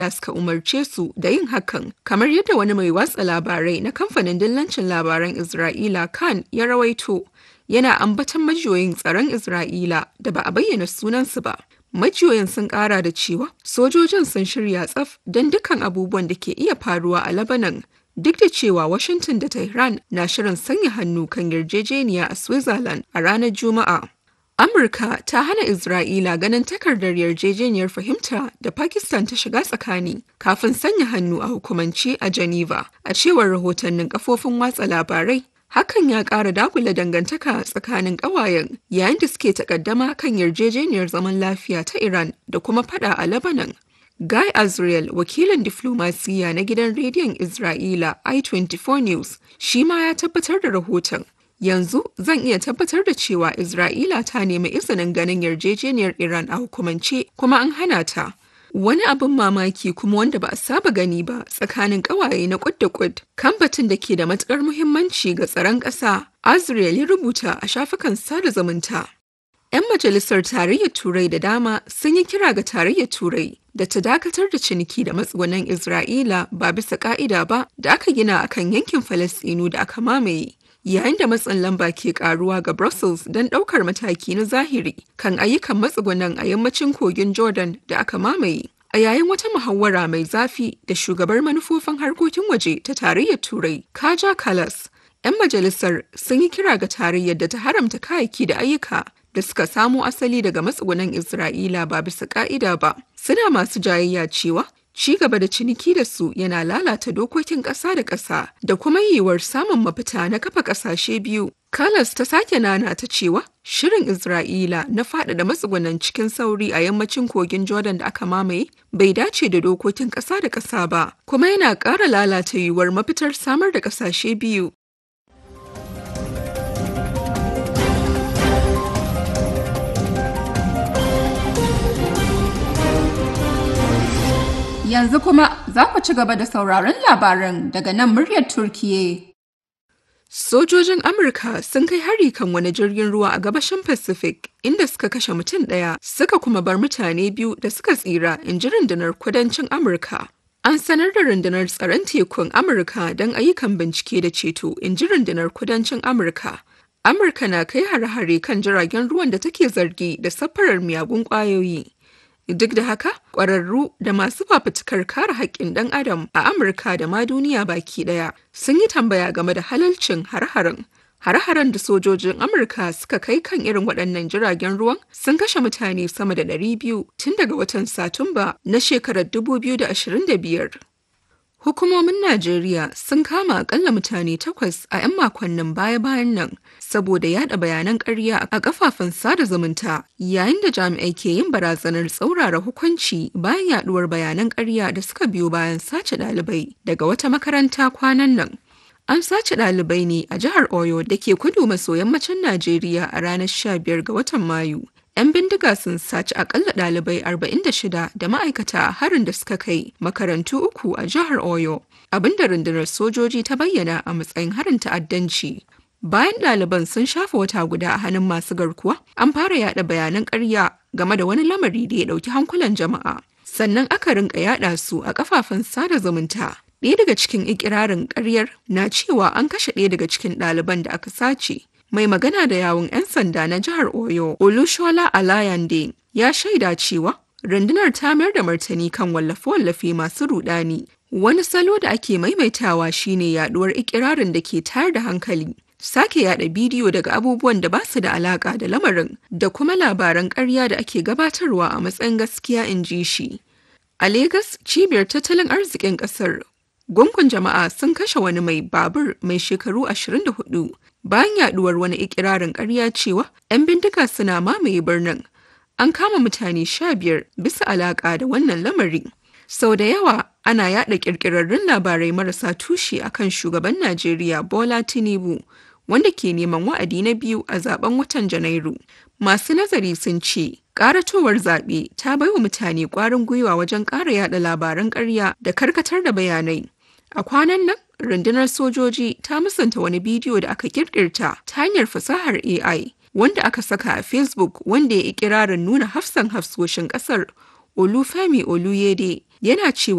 suka umarce su da yin hakan kamar yadda wani mai watsa labarai na kamfanin dillancin labaran Isra'ila Kan ya rawaito yana ambaton majiyoyin tsaron Isra'ila da ba a bayyana sunansu ba. Majiyoyin sun kara da cewa sojojin sun shirya tsaf don dukkan abubuwan da ke iya faruwa a Lebanon duk da cewa Washington da Tehran na shirin sanya hannu kan yarjejeniya a Switzerland a ranar Juma'a. Amurka ta hana Isra'ila ganin takardar yarjejeniyar fahimta da Pakistan ta shiga tsakani kafin sanya hannu a hukumance a Geneva, a cewar rahotannin kafofin watsa labarai. Hakan ya ƙara dagula dangantaka tsakanin ƙawayen yayin da suke takaddama kan yarjejeniyar zaman lafiya ta Iran da kuma fada a Lebanon. Guy Azriel, wakilin diflomasiyya na gidan rediyon Isra'ila I24 News, shi ma ya tabbatar da rahoton. Yanzu zan iya tabbatar da cewa Isra'ila ta nemi izinin ganin yarjejeniyar Iran a hukumance kuma an hana ta. Wani abin mamaki kuma wanda ba a saba gani ba tsakanin ƙawaye na kud da kud kan batun da ke da matukar muhimmanci ga tsaron ƙasa, Azriel ya rubuta a shafukan sada zumunta. 'Yan majalisar tarayyar Turai da dama sun yi kira ga tarayyar Turai da ta dakatar da ciniki da matsugunan Isra'ila ba bisa ka'ida ba da aka gina akan yankin Falasɗinu da aka mamaye. yayin da matsin lamba ke karuwa ga Brussels don ɗaukar mataki na zahiri kan ayyukan matsugunan a yammacin kogin Jordan da aka mamaye. A yayin wata muhawara mai zafi da shugabar manufofin harkokin waje ta tarayyar Turai, Kaja Kalas, 'yan majalisar sun yi kira ga tarayyar da ta haramta kayayyaki da ayyuka da suka samo asali daga matsugunan Isra'ila ba bisa ka'ida ba. Suna masu jayayya cewa ci gaba da ciniki da su yana lalata dokokin ƙasa da ƙasa da kuma yiwuwar samun mafita na kafa ƙasashe biyu. Kalas ta sake nana ta cewa shirin Isra'ila na faɗaɗa matsugunan cikin sauri a yammacin kogin Jordan da aka mamaye bai dace da dokokin ƙasa da ƙasa ba, kuma yana ƙara lalata yiwuwar mafitar samar da ƙasashe biyu. Yanzu kuma za ku ci gaba da sauraron labaran daga nan muryar Turkiye. Sojojin Amurka sun kai hari kan wani jirgin ruwa a gabashin Pacific inda suka kashe mutum ɗaya suka kuma bar mutane biyu da suka tsira in ji rundunar kudancin Amurka. An sanar da rundunar tsaron tekun Amurka don ayyukan bincike da ceto in ji rundunar kudancin Amurka. Amurka na kai hare-hare kan jiragen ruwan da take zargi da safarar miyagun ƙwayoyi. Duk da haka, ƙwararru da masu fafutukar kare haƙƙin ɗan adam a Amurka da ma duniya baki ɗaya sun yi tambaya game da halalcin har-haren. Har-haren da sojojin Amurka suka kai kan irin waɗannan jiragen ruwan sun kashe mutane sama da 200 tun daga watan Satumba na shekarar 2025. Hukumomin Najeriya sun kama akalla mutane takwas a 'yan makonnin baya-bayan nan saboda yada bayanan ƙarya a kafafen sada zumunta yayin da jami'ai ke yin barazanar tsaurara hukunci bayan yaduwar bayanan ƙarya da suka biyo bayan sace ɗalibai daga wata makaranta kwanan nan. An sace ɗalibai ne a jihar Oyo da ke kudu maso yammacin Najeriya a ranar 15 ga watan Mayu. 'Yan bindiga sun saci akalla ɗalibai 46 da ma'aikata a harin da suka kai makarantu uku a jihar Oyo, abinda rundunar sojoji ta bayyana a matsayin harin ta'addanci. Bayan ɗaliban sun shafa wata guda a hannun masu garkuwa, an fara yada bayanan ƙarya game da wani lamari da ya ɗauki hankulan jama'a. Sannan aka rinka yada su a kafafen sada zumunta. Ɗaya daga cikin ikirarin ƙaryar na cewa an kashe ɗaya daga cikin ɗaliban da aka sace. mai magana da yawun 'yan sanda na jihar oyo olushola alayande ya shaida cewa rundunar ta mayar da martani kan wallafe-wallafe masu rudani wani salo da ake maimaitawa shine yaduwar ikirarin da ke tayar da hankali sake yada bidiyo daga abubuwan da ba su da alaka da lamarin da kuma labaran ƙarya da ake gabatarwa a matsayin gaskiya in ji shi a Legas cibiyar tattalin arzikin ƙasar gungun jama'a sun kashe wani mai babur mai shekaru 24 bayan yaduwar wani ikirarin ƙarya cewa 'yan bindiga suna mamaye birnin an kama mutane sha biyar bisa alaƙa da wannan lamari sau da yawa ana yada ƙirƙirarrun labarai marasa tushe akan shugaban najeriya bola tinubu wanda ke neman wa'adi na biyu a zaben watan janairu masu nazari sun ce ƙaratowar zaɓe ta baiwa mutane ƙwarin gwiwa wajen ƙara yada labaran ƙarya da karkatar da bayanai a kwanan nan rundunar sojoji ta musanta wani bidiyo da aka kirkirta ta hanyar fasahar AI wanda aka saka a Facebook wanda ya ikirarin nuna hafsan hafsoshin kasar Olufemi Oluyede yana cewa